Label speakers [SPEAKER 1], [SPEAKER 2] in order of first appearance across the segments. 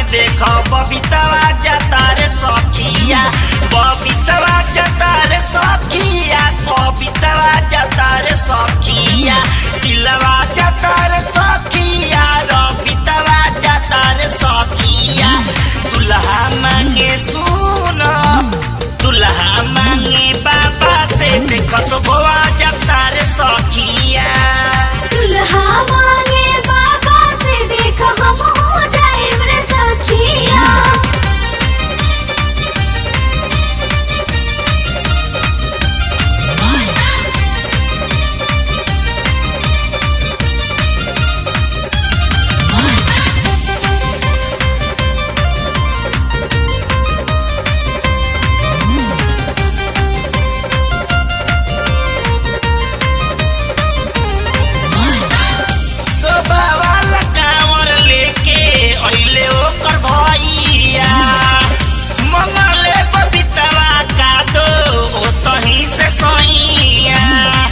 [SPEAKER 1] देख बबीतवा जाता रे सखिया बबीतवा जाता रे सखिया बबीतवा जाता रे सखिया सिलवा जाता रे सखिया रबीतवा जाता रे सखिया दुल्हा मांगे सुन दुल्हा मांगे बाबा से देख सोबवा जाता रे सखिया
[SPEAKER 2] दुल्हा मांगे बाबा से देख हम हो जाए रे सखिया
[SPEAKER 1] सोबावाला कांवर लेके अइले ओकर भैया मंगले बबीतवा का दो ओतही से सैया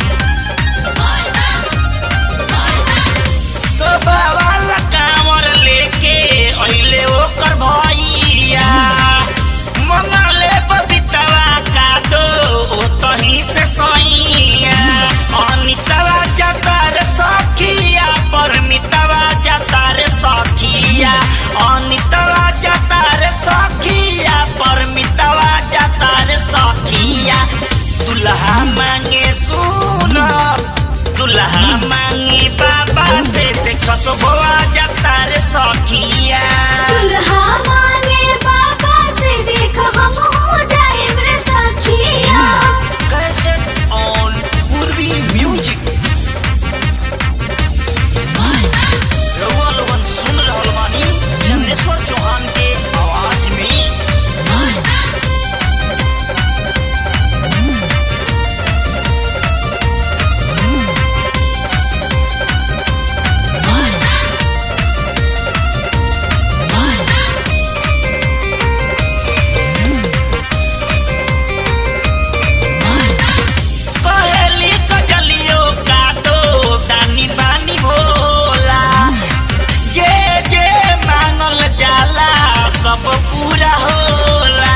[SPEAKER 1] सोबावाला कांवर लेके अइले ओकर भैया मंगले बबीतवा का दो ओतही से सैया अनितवा जाता रे सखिया परमितवा जाता रे सखिया अनितवा जाता रे सखिया परमितवा जाता रे सखिया दुल्हा मांगे सुन दुल्हा मांगे बाबा से देख सोबवा जाता रे सखिया
[SPEAKER 2] दुल्हा मांगे बाबा से देख हम हो जाए रे सखिया
[SPEAKER 1] कैसेट ऑन पूर्वी म्यूजिक रउआ लोगन सुन रहल बानी चंदेश्वर चौहान के आवाज में कहेली कजलियो का दो दानी बानी भोला जे जे मांगल जाला सब पूरा होला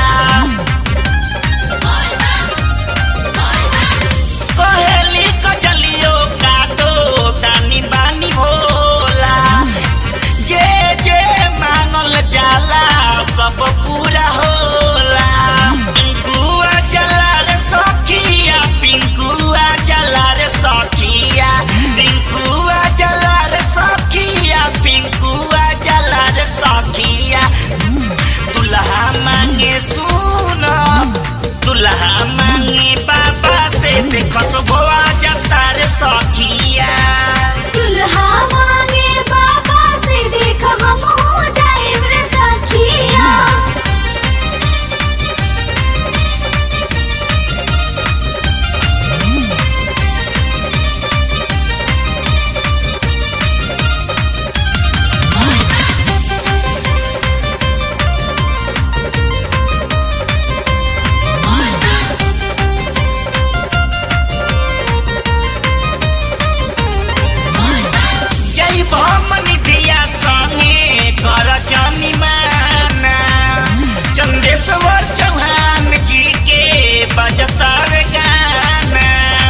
[SPEAKER 1] कहेली कजलियो का दो दानी बानी भोला जे जे मांगल जाला सब पूरा होला पिंकुआ जला रे सखिया पिंकुआ जला रे सखिया पिंकुआ जला रे सखिया पिंकुआ जला रे सखिया दुल्हा मांगे सुन दुल्हा मांगे बाबा से देख सोबवा जाता रे सखिया
[SPEAKER 2] दुल्हा मांगे बाबा से देख हम हो जाए रे सखिया
[SPEAKER 1] जय भमनी दिया संगे कर जानी माना चंदेश्वर चौहान जी के बजता रे गाना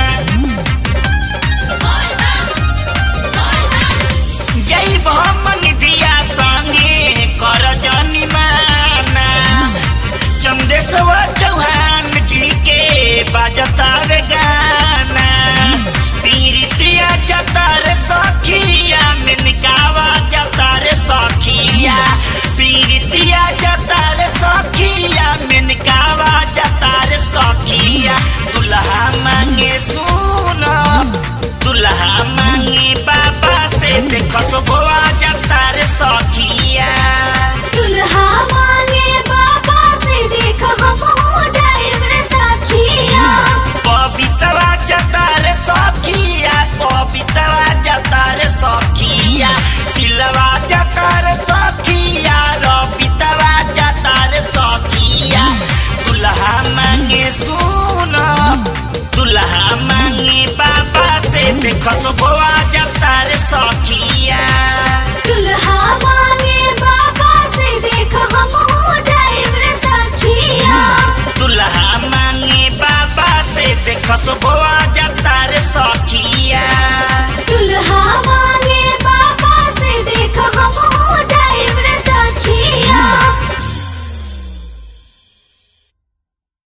[SPEAKER 1] जय भमनी दिया संगे कर जानी माना चंदेश्वर चौहान जी के बजता रे गाना पीरितिया जता रे सखिया मिनकावा जता रे सखिया पीरितिया जता रे सखिया मिनकावा जता रे सखिया दुल्हा मांगे सुन दुल्हा मांगे बाबा से देख सोबवा जता रे सखिया